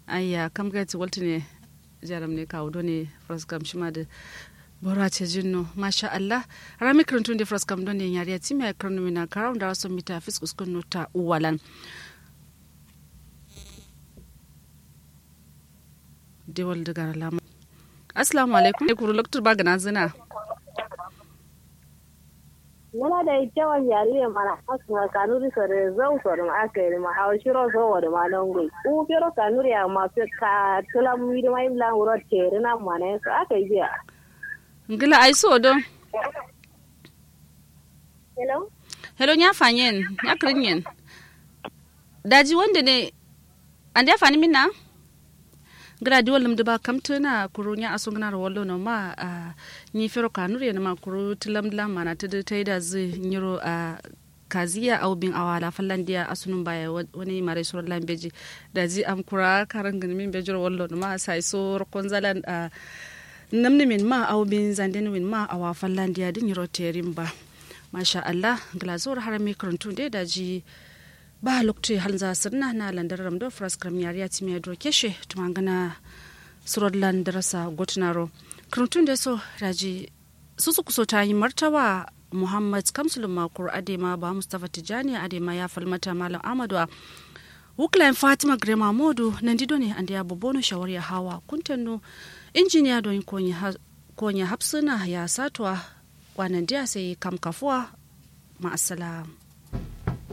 ayya kam ga ti walti ne jaram ne kawo do ne fraskam shima da bora ce jinno masha Allah rami krantun de fraskam do ne yari ti me kranu mina karaw da so mita fiskus kun nota uwalan dewal daga lama assalamu alaikum ne kuru loktur ba gana zina Nana da kyawun yare mana asma kanuri sore zau sore ma aka yi ma hawa shiro so wa da malan gui. U pero kanuri ya ma fi ka tula mu yi ma imla wuro tere na mana so aka yi biya. ngila ai so do Hello? hello nya fanyen nya krinyen daji wanda ne ande fani minna gra di walum ba kamtuna kuru nya asungna ro wallo no ma a ni fero kanuri na ma kuru tilam lam mana tudu taida zi nyiro a kaziya au bin awala fallandiya asunun baya wani mare sura lambeji da ji am kura karan gani min bejiro wallo no ma sai so rokon zalan a namni min ma au bin zanden min ma awa fallandiya din nyiro terim ba masha Allah glazor harami karantun da da ji ba lokti halza sirna na landar ramdo fras kram yariya ti me do keshe tumangana surod landarasa gotnaro karantun da so daji su su kuso ta yi martawa muhammad kamsulun makur adema ba mustapha tijani adema ya falmata malam amadu a wuklayin fatima grema modu nan dido ne an da ya bobono shawar ya hawa kuntanno injiniya don konya hapsuna ya satuwa kwanan diya sai kam kafuwa ma'asalam